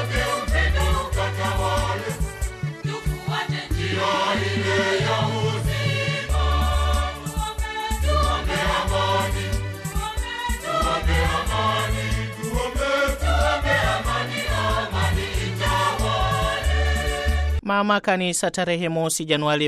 Mama Kanisa tarehe mosi Januari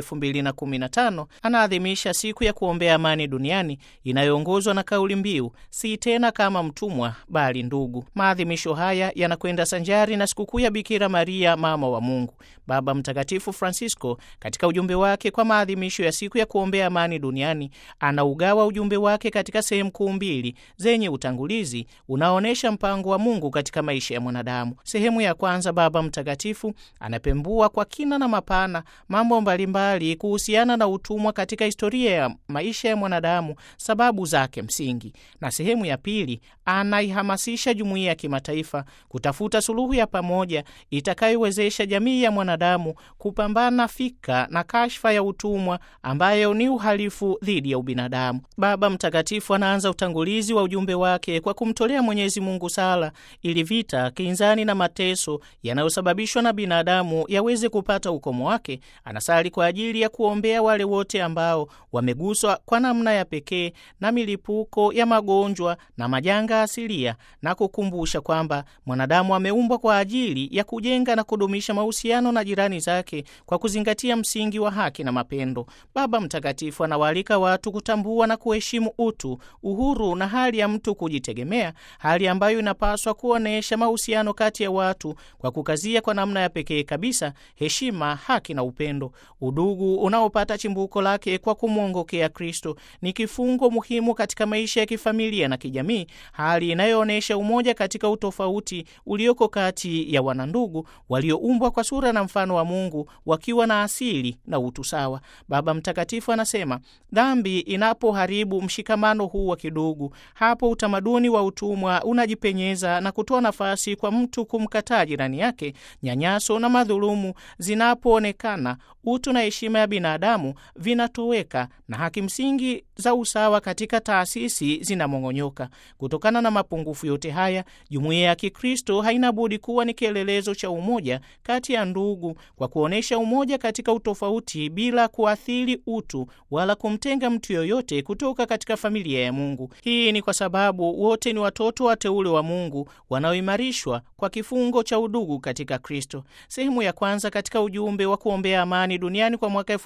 2015 anaadhimisha siku ya kuombea amani duniani inayoongozwa na kauli mbiu si tena kama mtumwa bali ndugu. Maadhimisho haya yanakwenda sanjari na sikukuu ya Bikira Maria mama wa Mungu. Baba Mtakatifu Francisco katika ujumbe wake kwa maadhimisho ya siku ya kuombea amani duniani anaugawa ujumbe wake katika sehemu kuu mbili zenye utangulizi unaoonyesha mpango wa Mungu katika maisha ya mwanadamu. Sehemu ya kwanza, Baba Mtakatifu anapembua kwa kina na mapana mambo mbalimbali kuhusiana na utumwa katika historia ya maisha ya mwanadamu, sababu zake msingi, na sehemu ya pili anaihamasisha jumuiya ya kimataifa kutafuta suluhu ya pamoja itakayowezesha jamii ya mwanadamu kupambana fika na kashfa ya utumwa ambayo ni uhalifu dhidi ya ubinadamu. Baba Mtakatifu anaanza utangulizi wa ujumbe wake kwa kumtolea Mwenyezi Mungu sala ili vita, kinzani na mateso yanayosababishwa na binadamu yaweze kupata ukomo wake. Anasali kwa ajili ya kuombea wale wote ambao wameguswa kwa namna ya pekee na milipuko ya magonjwa na majanga asilia na kukumbusha kwamba mwanadamu ameumbwa kwa ajili ya kujenga na kudumisha mahusiano na jirani zake kwa kuzingatia msingi wa haki na mapendo. Baba Mtakatifu anawaalika watu kutambua na kuheshimu utu, uhuru na hali ya mtu kujitegemea, hali ambayo inapaswa kuonyesha mahusiano kati ya watu kwa kukazia kwa namna ya pekee kabisa heshima, haki na upendo. Udugu unaopata chimbuko lake kwa kumwongokea Kristo ni kifungo muhimu katika maisha ya kifamilia na kijamii, hali inayoonyesha umoja katika utofauti ulioko kati ya wanandugu walioumbwa kwa sura na mfano wa Mungu wakiwa na asili na utu sawa. Baba Mtakatifu anasema dhambi inapoharibu mshikamano huu wa kidugu, hapo utamaduni wa utumwa unajipenyeza na kutoa nafasi kwa mtu kumkataa jirani yake. Nyanyaso na madhulumu zinapoonekana, utu na heshima ya binadamu vinatoweka na haki msingi za usawa katika taasisi zinamong'onyoka. Kutokana na mapungufu yote haya, jumuiya ya Kikristo haina budi kuwa ni kielelezo cha umoja kati ya ndugu kwa kuonyesha umoja katika utofauti bila kuathiri utu wala kumtenga mtu yoyote kutoka katika familia ya Mungu. Hii ni kwa sababu wote ni watoto wateule wa Mungu wanaoimarishwa kwa kifungo cha udugu katika Kristo. Sehemu ya kwanza katika ujumbe wa kuombea amani duniani kwa mwaka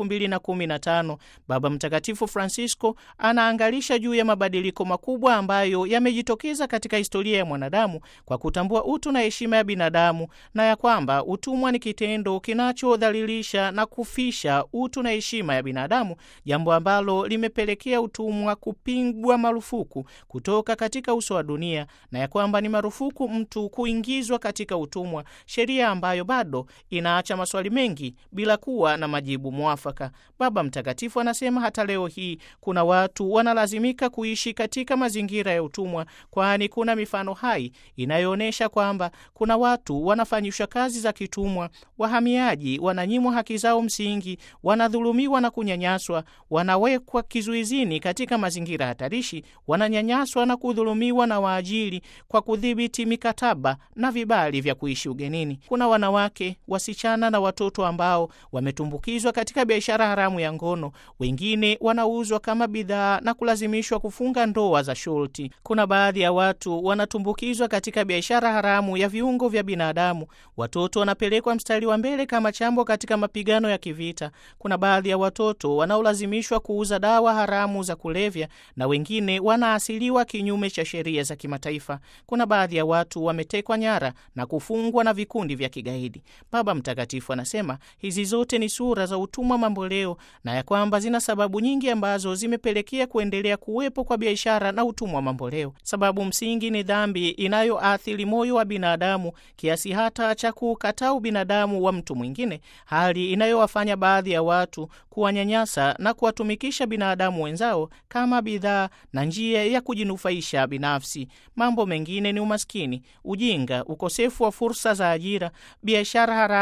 2015 Baba Mtakatifu Francisco anaangalisha juu ya mabadiliko makubwa ambayo yamejitokeza katika historia ya mwanadamu kwa kutambua utu na heshima ya binadamu na ya kwamba utumwa ni kitendo kinachodhalilisha na kufisha utu na heshima ya binadamu, jambo ambalo limepelekea utumwa kupigwa marufuku kutoka katika uso wa dunia, na ya kwamba ni marufuku mtu kuingizwa katika utumwa, sheria ambayo bado inaacha maswali mengi bila kuwa na majibu mwafaka. Baba Mtakatifu anasema hata leo hii kuna watu wanalazimika kuishi katika mazingira ya utumwa, kwani kuna mifano hai inayoonyesha kwamba kuna watu wanafanyishwa kazi za kitumwa, wahamiaji wananyimwa haki zao msingi, wanadhulumiwa na kunyanyaswa, wanawekwa kizuizini katika mazingira hatarishi, wananyanyaswa na kudhulumiwa na waajiri kwa kudhibiti mikataba na vibali vya kuishi ugenini. Kuna wanawake, wasichana na watoto ambao wametumbukizwa katika biashara haramu ya ngono, wengine wanauzwa kama bidhaa na kulazimishwa kufunga ndoa za shurti. Kuna baadhi ya watu wanatumbukizwa katika biashara haramu ya viungo vya binadamu. Watoto wanapelekwa mstari wa mbele kama chambo katika mapigano ya kivita. Kuna baadhi ya watoto wanaolazimishwa kuuza dawa haramu za kulevya na wengine wanaasiliwa kinyume cha sheria za kimataifa. Kuna baadhi ya watu wametekwa nyara na kufungwa na vikundi vya kigaidi. Baba Mtakatifu anasema hizi zote ni sura za utumwa mamboleo na ya kwamba zina sababu nyingi ambazo zimepelekea kuendelea kuwepo kwa biashara na utumwa mamboleo. Sababu msingi ni dhambi inayoathiri moyo wa binadamu kiasi hata cha kukataa ubinadamu wa mtu mwingine, hali inayowafanya baadhi ya watu kuwanyanyasa na kuwatumikisha binadamu wenzao kama bidhaa na njia ya kujinufaisha binafsi. Mambo mengine ni umaskini, ujinga, ukosefu wa fursa za ajira, biashara haramu ya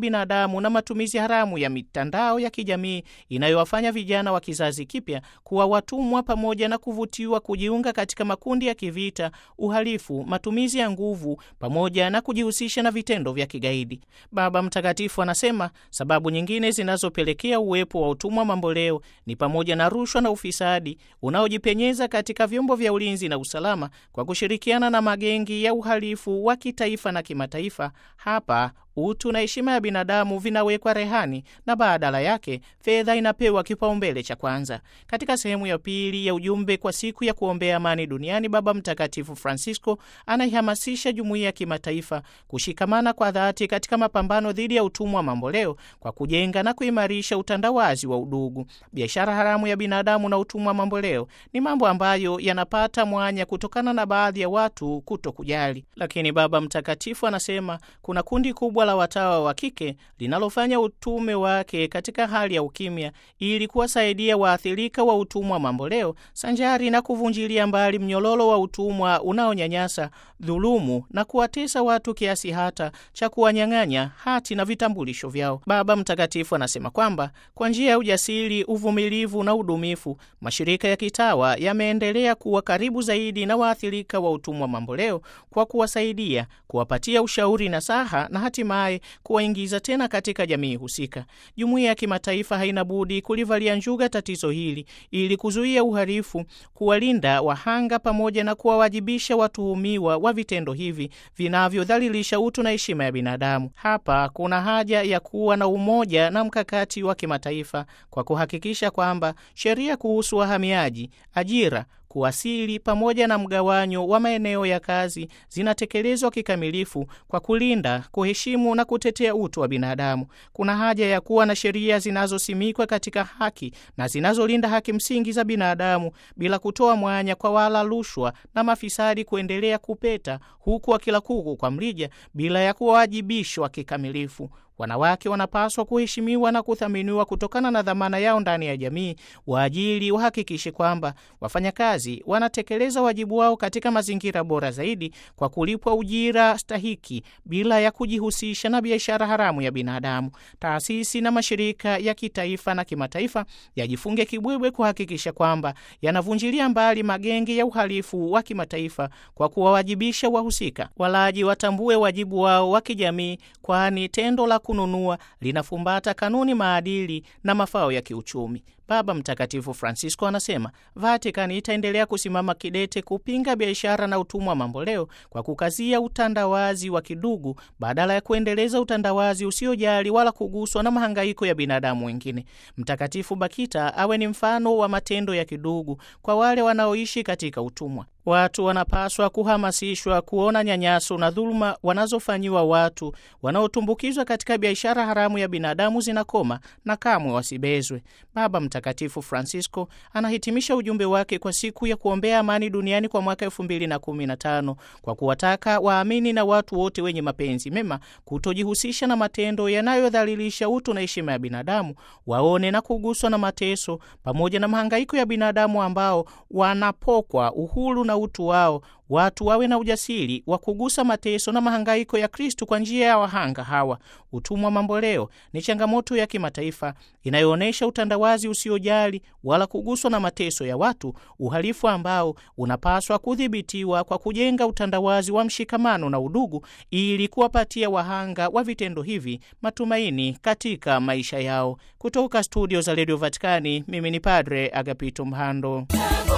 binadamu na matumizi haramu ya mitandao ya kijamii inayowafanya vijana wa kizazi kipya kuwa watumwa pamoja na kuvutiwa kujiunga katika makundi ya kivita, uhalifu, matumizi ya nguvu pamoja na kujihusisha na vitendo vya kigaidi. Baba Mtakatifu anasema sababu nyingine zinazopelekea uwepo wa utumwa mamboleo ni pamoja na rushwa na ufisadi unaojipenyeza katika vyombo vya ulinzi na usalama kwa kushirikiana na magengi ya uhalifu wa kitaifa na kimataifa. Hapa utu na heshima ya binadamu vinawekwa rehani na badala yake fedha inapewa kipaumbele cha kwanza. Katika sehemu ya pili ya ujumbe kwa siku ya kuombea amani duniani, Baba Mtakatifu Francisco anaihamasisha jumuiya ya kimataifa kushikamana kwa dhati katika mapambano dhidi ya utumwa mamboleo kwa kujenga na kuimarisha utandawazi wa udugu. Biashara haramu ya binadamu na utumwa mamboleo ni mambo ambayo yanapata mwanya kutokana na baadhi ya watu kuto kujali, lakini Baba Mtakatifu anasema kuna kundi kubwa la watawa wa kike linalofanya utume wake katika hali ya ukimya ili kuwasaidia waathirika wa utumwa mamboleo sanjari na kuvunjilia mbali mnyololo wa utumwa unaonyanyasa, dhulumu na kuwatesa watu kiasi hata cha kuwanyang'anya hati na vitambulisho vyao. Baba Mtakatifu anasema kwamba kwa njia ya ujasiri, uvumilivu na udumifu, mashirika ya kitawa yameendelea kuwa karibu zaidi na waathirika wa utumwa mamboleo kwa kuwasaidia, kuwapatia ushauri na saha na hatimaye kuwaingiza tena katika jamii husika. Jumuiya ya kimataifa haina budi kulivalia njuga tatizo hili ili kuzuia uhalifu, kuwalinda wahanga pamoja na kuwawajibisha watuhumiwa wa vitendo hivi vinavyodhalilisha utu na heshima ya binadamu. Hapa kuna haja ya kuwa na umoja na mkakati wa kimataifa kwa kuhakikisha kwamba sheria kuhusu wahamiaji, ajira kuwasili pamoja na mgawanyo wa maeneo ya kazi zinatekelezwa kikamilifu kwa kulinda, kuheshimu na kutetea utu wa binadamu. Kuna haja ya kuwa na sheria zinazosimikwa katika haki na zinazolinda haki msingi za binadamu bila kutoa mwanya kwa wala rushwa na mafisadi kuendelea kupeta huku wakila kuku kwa mrija bila ya kuwajibishwa kikamilifu. Wanawake wanapaswa kuheshimiwa na kuthaminiwa kutokana na dhamana yao ndani ya jamii. Waajiri wahakikishe kwamba wafanyakazi wanatekeleza wajibu wao katika mazingira bora zaidi kwa kulipwa ujira stahiki bila ya kujihusisha na biashara haramu ya binadamu. Taasisi na mashirika ya kitaifa na kimataifa yajifunge kibwebwe kuhakikisha kwamba yanavunjilia mbali magenge ya uhalifu wa kimataifa kwa kuwawajibisha wahusika. Walaji watambue wajibu wao wa kijamii, kwani tendo la kununua linafumbata kanuni, maadili na mafao ya kiuchumi. Baba Mtakatifu Francisco anasema Vatikani itaendelea kusimama kidete kupinga biashara na utumwa mamboleo kwa kukazia utandawazi wa kidugu badala ya kuendeleza utandawazi usiojali wala kuguswa na mahangaiko ya binadamu wengine. Mtakatifu Bakita awe ni mfano wa matendo ya kidugu kwa wale wanaoishi katika utumwa. Watu wanapaswa kuhamasishwa kuona nyanyaso na dhuluma wanazofanyiwa watu wanaotumbukizwa katika biashara haramu ya binadamu zinakoma na kamwe wasibezwe. Baba Mtakatifu Francisco anahitimisha ujumbe wake kwa siku ya kuombea amani duniani kwa mwaka elfu mbili na kumi na tano kwa kuwataka waamini na watu wote wenye mapenzi mema kutojihusisha na matendo yanayodhalilisha utu na heshima ya binadamu, waone na kuguswa na mateso pamoja na mahangaiko ya binadamu ambao wanapokwa uhuru na utu wao. Watu wawe na ujasiri wa kugusa mateso na mahangaiko ya Kristu kwa njia ya wahanga hawa. Utumwa mamboleo ni changamoto ya kimataifa inayoonyesha utandawazi usiojali wala kuguswa na mateso ya watu, uhalifu ambao unapaswa kudhibitiwa kwa kujenga utandawazi wa mshikamano na udugu, ili kuwapatia wahanga wa vitendo hivi matumaini katika maisha yao. Kutoka studio za redio Vatikani, mimi ni Padre Agapito Mhando.